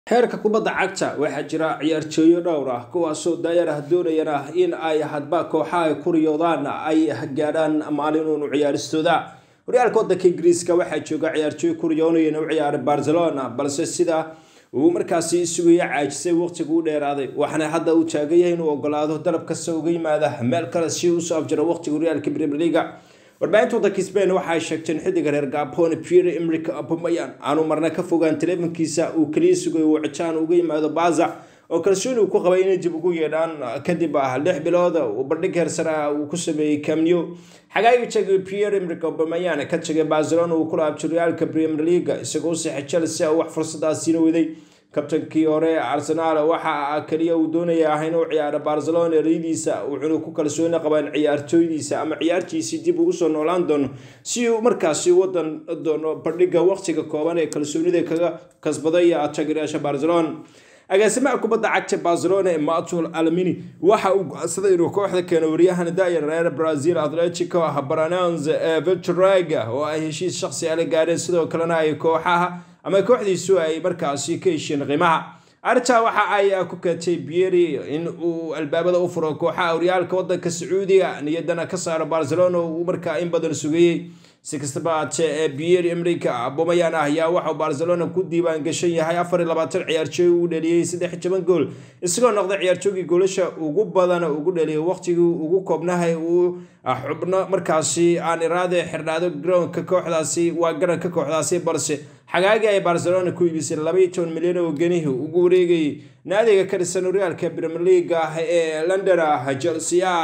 heerka kubadda cagta waxaa jira ciyaartooyo dhowr ah kuwaasoo daayar ah doonayana in ay hadba kooxaha ku riyoodaan ay gaadhaan maalinuunu ciyaaristooda horyaalka waddanka ingiriiska waxaa jooga ciyaartooy ku riyoonayana u ciyaaray barcelona balse sida uu markaasi sugaya caajisay waqtigu u dheeraaday waxaana hadda uu taagan yahay inuu ogolaado dalab kasta uga yimaada meel kale si usoo afjaro waqtiga horyaalka premier leaga warbaahinta waddanka spain waxa ay sheegteen xiddiga reer gabon pierre emric abumayan aanu marna ka fogaan taleefankiisa uu kaliya sugayo wicitaan uga yimaado baza oo kalsooni uu ku qabay inay dib ugu yeedhaan kadib ah lix bilood uu bandhig heersare ah uu ku sameeyey camneo xagaagii tagay pierre emric abumayan ka tagay barcelona uu ku laabtay horyaalka premier leaga isagoo saxay chelsea oo wax fursadaasiina waday kabtankii hore arsenaal waxa kaliya uu doonaya ah inuu ciyaaro barcelona ereyadiisa wuxuuna ku kalsooni qabaan ciyaartooydiisa ama ciyaartiisii dib ugu soo noolaan doono si uu markaasi wadan doono bandhiga waqtiga kooban ee kalsoonida kaga kasbaday taageerayaasha barcelona agaasimaha kubadda cagta barcelona ee matul alamini waxa uu go-aansaday inuu kooxda keeno waryahan daayar reer brazil atletico baranans ee viltrega oo ay heshiis shaqsi ala gaadheen sidoo kalena ay kooxaha ama kooxdiisu ay markaasi ka hesheen qiimaha arrintaa waxa ay ku keentay bieri in uu albaabada u furo kooxaha horyaalka waddanka sacuudiga niyadana ka saaro barcelona uu markaa in badan sugayey si kastaba haatee ee bieri emrika abomayan ah ayaa waxauu barcelona ku diiwaan gashan yahay afar iyo labaatan ciyaartooy uu dhaliyey saddex toban gool isagoo noqday ciyaartoogii goolasha ugu badan ugu dhaliyay waqtigii ugu koobnahay uu xubno markaasi aan iraade xirnaado garoonka kooxdaasi waa garanka kooxdaasi balse xagaagii ay barcelona ku iibisay labaiyo toban milyan oo genihi ugu wareegayay naadiga ka dhisan horyaalka premier leaga ee london ah chelsea